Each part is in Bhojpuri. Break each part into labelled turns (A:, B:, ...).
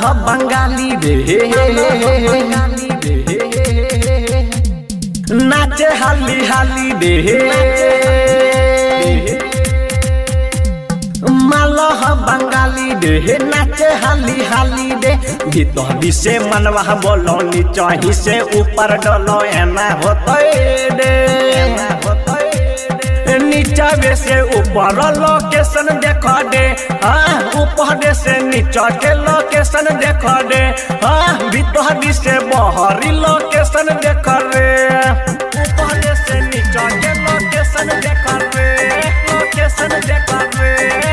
A: ह बंगाली रे नाचे हाली हाली रे मालह बंगाली रे नाचे हाली हाली रे भीतर से मनवा बोलो नीचा से ऊपर डलो एना होतै रे नीचा से ऊपर लोकेशन देख दे हाँ ऊपर से नीचा के लोकेशन देख दे हाँ भीतर से बहरी लोकेशन देख रे ऊपर से नीचा के लोकेशन देख रे लोकेशन देख रे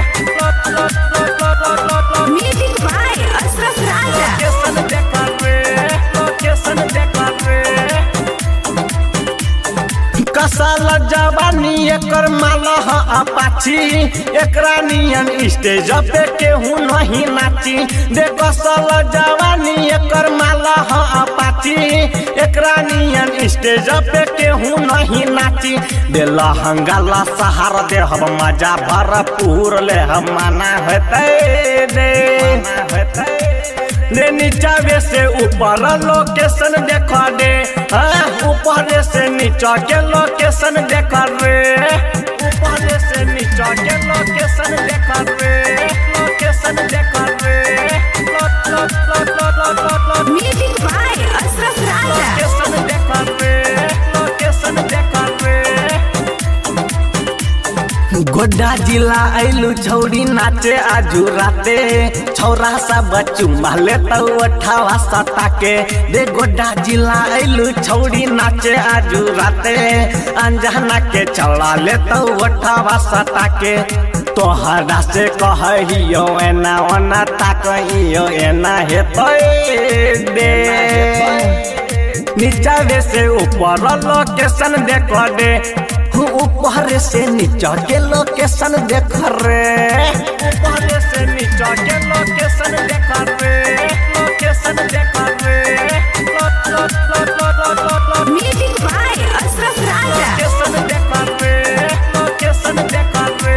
B: Music by Ashraf Raja.
A: Location देख रे लोकेशन देख रे कसल जवानी एकर माला ह अपाची एकरा नियन स्टेज पे केहू नहीं नाची दे कसल जवानी एकर माला ह अपाची एकरा नियन स्टेज पे केहू नहीं नाची दे लहंगा सहारा दे हम मजा भरपूर ले हम माना होते दे दे नीचा से ऊपर लोकेशन देख दे हाँ, ऊपर से नीचा के लोकेशन देख रे ऊपर से नीचा के लोकेशन देख रे लोकेशन देख रे लो- लो- लो- लो- लो- लो- लो-
B: Music by Ashraf Raja.
A: Location देख रे लोकेशन देख रे गोड्डा जिला आइलू छौड़ी नाचे आजू राते छौरा सब चुम्मा ले अठावा सटा के दे गोड्डा जिला आइलू छौड़ी नाचे आजू राते अंजना के चला ले अठावा सटा के तोहरा से कहियो एना ओना ताकहियो एना हेतै दे नीचा से ऊपर लोकेशन देख दे ऊपर से नीचा के लोकेशन देख रे ऊपर से नीचा के लोकेशन देख रे लोकेशन देख रे लो- लो- लो- लो- लो- लो- लो-
B: Music by Ashraf Raja.
A: Location देख रे लोकेशन देख रे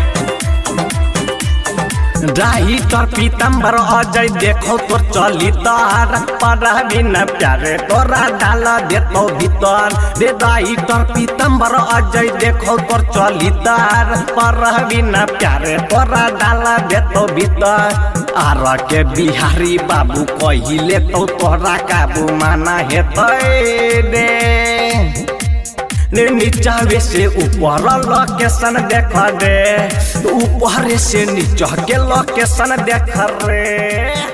A: राही तोर पीतम्बर अजय देखो तोर चली तार पर बिना प्यारे तोरा डाल देतो भीतर रे दाई तोर पीतम्बर अजय देखो तोर चली तार पर बिना प्यारे तोरा डाल देतो भीतर आर के बिहारी बाबू कहिले तो तोरा काबू माना हेतै रे ने नीचा से ऊपर लोकेशन देख दे ऊपर से नीचा के लोकेशन देख रे